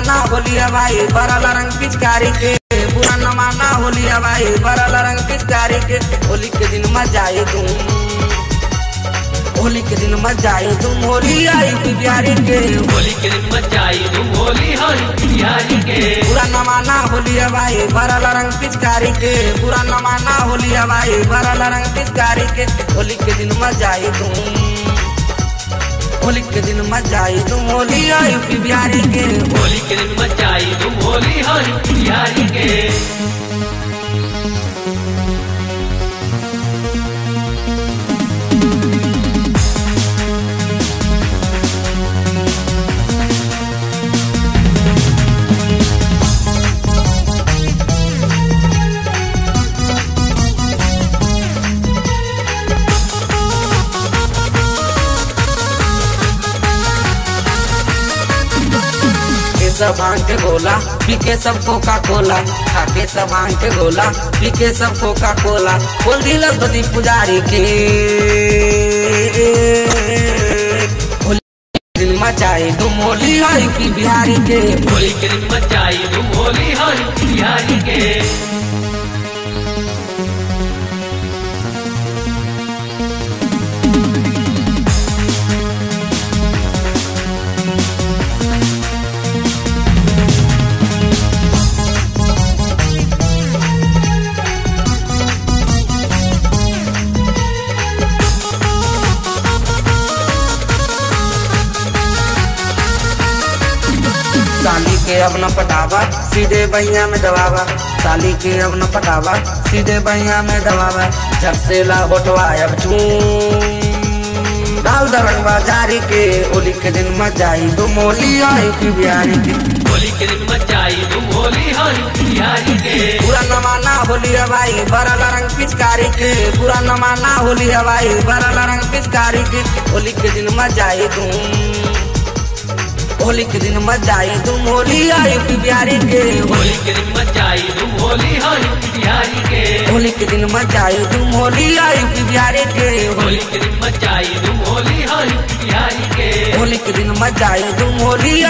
माना होलिया भाई बरल रंग पिचकारी के बुरा न माना होलिया भाई बरल रंग पिचकारी के होली के दिन मजा आई तुम होली के दिन मजा आई तुम होली आई बिहारी के होली के दिन मचाई तुम होली हरी बिहारी के बुरा न माना होलिया भाई बरल रंग पिचकारी के बुरा न माना होलिया भाई बरल रंग पिचकारी के होली के दिन मजा आई तुम होली के दिन मजा आई तुम होली आई बिहारी के होली के दिन मचाई तुम होली हरी बिहारी के के सब भांग के गोला पी के सब कोका कोला खा के सब भांग के गोला पी के सब कोका कोला बोल दिलक बदी पुजारी के होली के दिन मचाई तुम होली आई की बिहारी के होली के दिन मचाई तुम होली हरी बिहारी के साली के अब न पटावा सीधे बहिया में दबावा साली के अब न पटावा सीधे बहिया में दबावा जब से ला होटवा अब चूम डाल दरंग बाजारी के होली के दिन मचाई तुम होली आई की बिहारी के होली के दिन मचाई तुम होली हरी बिहारी के पूरा न माना होली हवाई बरल रंग पिचकारी के पूरा न माना होली हवाई बरल रंग पिचकारी के होली के दिन मजाई तुम होली के दिन मजाई तुम होली आई की बिहारी के होली के दिन मचाई तुम होली हरी बिहारी के होली के दिन मजाई तुम होली आई की बिहारी के होली के दिन मचाई तुम होली हरी बिहारी के होली के दिन मजाई तुम होली